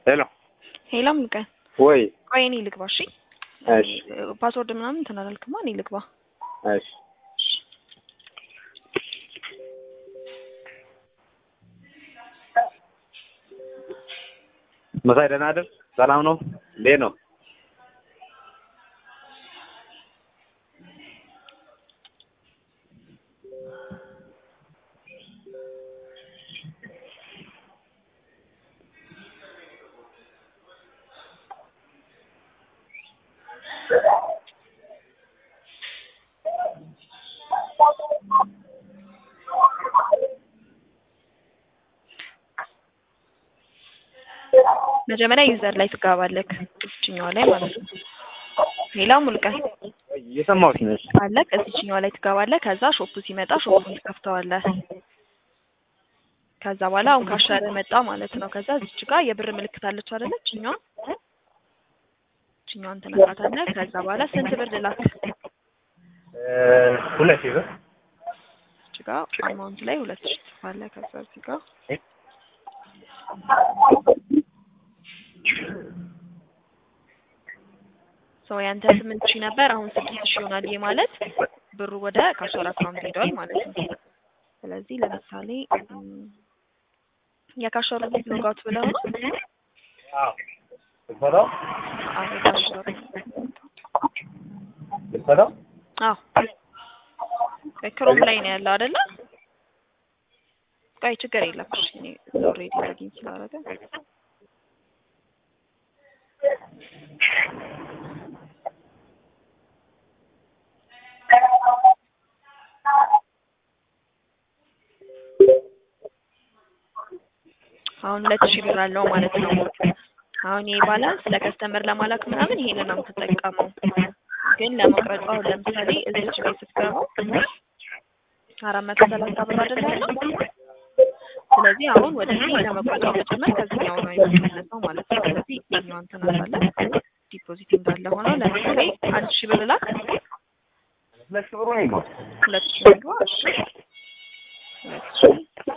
ሄሎ ሄሎ ሙሉቀን ወይ ቆይ እኔ ልግባ እሺ እሺ ፓስወርድ ምናምን እንትን አላልክማ እኔ ልግባ እሺ መሳይ ደህና አይደል? ሰላም ነው? እንዴት ነው? መጀመሪያ ዩዘር ላይ ትገባለክ እዚችኛዋ ላይ ማለት ነው ሄሎ ሙሉቀን እየሰማሁሽ ነሽ? አለክ እዚችኛዋ ላይ ትገባለህ ከዛ ሾፑ ሲመጣ ሾፑን ትከፍተዋለህ ከዛ በኋላ አሁን ካሻረ መጣ ማለት ነው ከዛ እዚች ጋር የብር ምልክት አለች አይደለ እችኛዋ እችኛዋን ትነካታለህ ከዛ በኋላ ስንት ብር ልላክ ሁለት ሺህ ብር እዚች ጋር አማውንት ላይ ሁለት ሺህ ትጽፋለህ ከዛ እዚህ ጋር ሰው ያንተ ስምንት ሺህ ነበር አሁን ስድስት ሺህ ይሆናል። ይሄ ማለት ብሩ ወደ ካሾር አካውንት ሄዷል ማለት ነው። ስለዚህ ለምሳሌ እም፣ የካሾር ሎጋውት ብለው ነው አዎ ልትፈታው አዎ የካሾር ልትፈታው አዎ ክሮም ላይ ነው ያለው አይደለ? ቆይ ችግር የለም እሺ፣ እኔ ኦልሬዲ ሎጊን ስላደረገ አሁን ሁለት ሺህ ብር አለው ማለት ነው። አሁን ይሄ ባላንስ ለከስተመር ለማላክ ምናምን ይሄንን ነው የምትጠቀመው። ግን ለመቁረጥ አሁን ለምሳሌ እዚች ላይ ስትገባ አራት መቶ ሰላሳ ብር አይደለ ያለው? ስለዚህ አሁን ወደዚህ ለመቁረጫው መጨመር ከዚህኛው ነው የሚመለሰው ማለት ነው። ስለዚህ ይሄኛው እንትን አለ ዲፖዚት እንዳለ ሆነው ለምሳሌ አንድ ሺህ ብር ላክ ሁለት ሺህ ብሩ ነው ይገባል። ሁለት ሺህ ብር ግባ። እሺ ሁለት ሺህ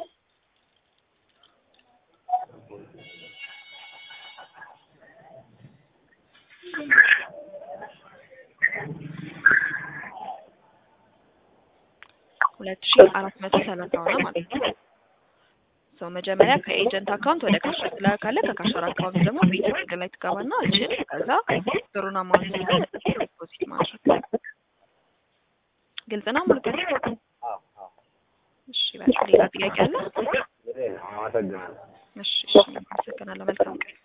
ሁለት ሺህ አራት መቶ ሰላሳ ሆነ ማለት ነው። ሰው መጀመሪያ ከኤጀንት አካውንት ወደ ካሸር ትላካለህ። ከካሸር አካውንት ደግሞ ቤት ንግድ ላይ ትገባና እችን ከዛ ብሩን አማውንት ዲፖዚት ማድረግ ግልጽ ነው። ሙሉቀን አዎ አዎ እሺ፣ በቃ ሌላ ጥያቄ አለ? አመሰግናለሁ። እሺ፣ እሺ፣ አመሰግናለሁ። መልካም ቀን